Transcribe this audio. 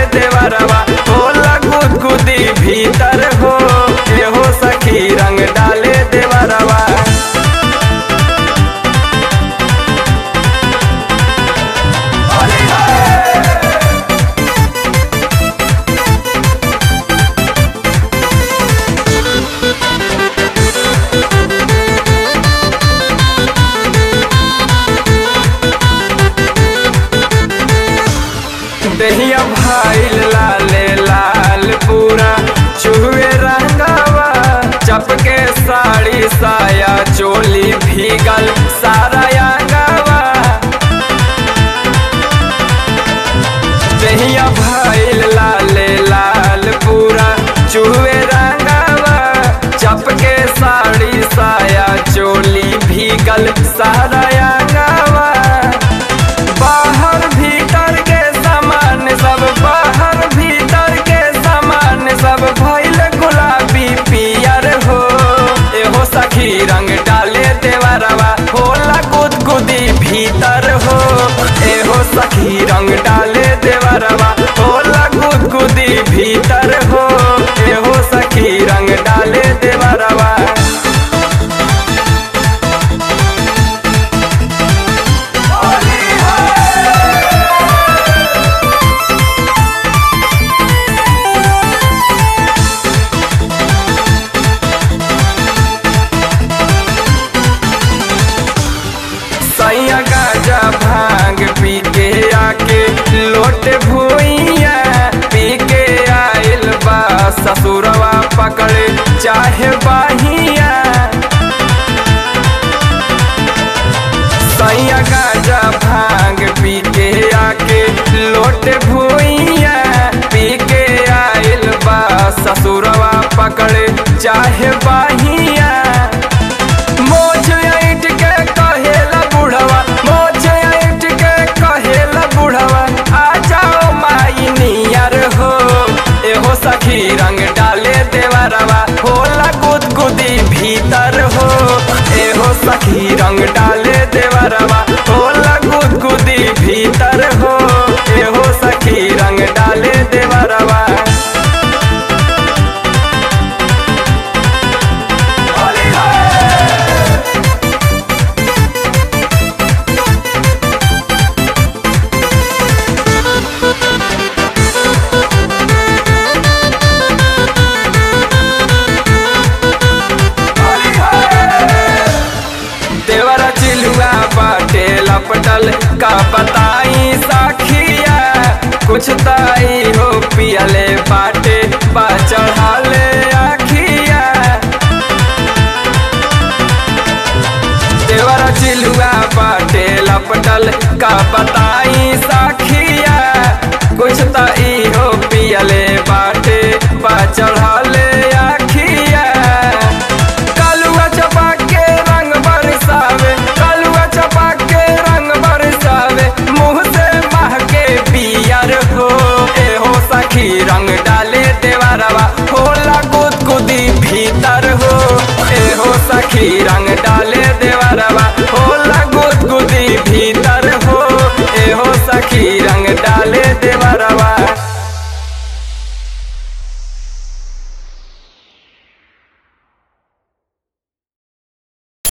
देवरवा होला गुदगुदी भीतर हो एहो सखी रंग डाले देवरवा दहिया भाईल लाले लाल पूरा चुहे रंगावा चपके साड़ी साया चोली भीगल सारा अंगावा दहिया भाईल लाले लाल पूरा चुहे रंगावा चपके साड़ी साया चोली भीगल सारा अंगावा बाहर भीतर के सामान सब बाहर भीतर के सामान सब भइल गुलाबी पियर हो एहो सखी रंग डाले देवरवा होला गुदगुदी भीतर हो एहो सखी रंग डाले देवरवा होला गुदगुदी भीतर हो एहो सखी रंग डाले देवरवा सैया गाजा भांग पी के आके लोट भूइया पी के आइल बा ससुरवा पकड़े चाहे बाहिया सैया गाजा भांग पी के आके लोट भूइया पी के आइल बा ससुरवा पकड़े चाहे बाहिया मोछ ऐठ के कहेला बुढ़वा मोछ ऐठ के कहेला बुढ़वा आ जाओ माई नियर हो एहो सखी रंग डाले देवरवा होला गुदगुदी भीतर हो एहो सखी रंग डाले देवरवा होला गुदगुदी भीतर हो एहो सखी रंग डाले देवरवा देवरा चिलुआ बाटे लपटल का बताई साखिया कुछ ताई हो पियले बाटे बा चढ़ाले आखिया देवरा चिलुआ बाटे लपटल का बताई साखिया कुछ ताई हो पियले बाटे बा चढ़ाले आखिया कालुआ चपा के रंग बरसावे कालुआ चपा के रंग बरसावे मुंह से महके पियर हो एहो सखी रंग डाले देवरवा होला गुदगुदी भीतर हो एहो सखी रंग डाले देवरवा होला गुदगुदी भीतर हो एहो सखी रंग डाले देव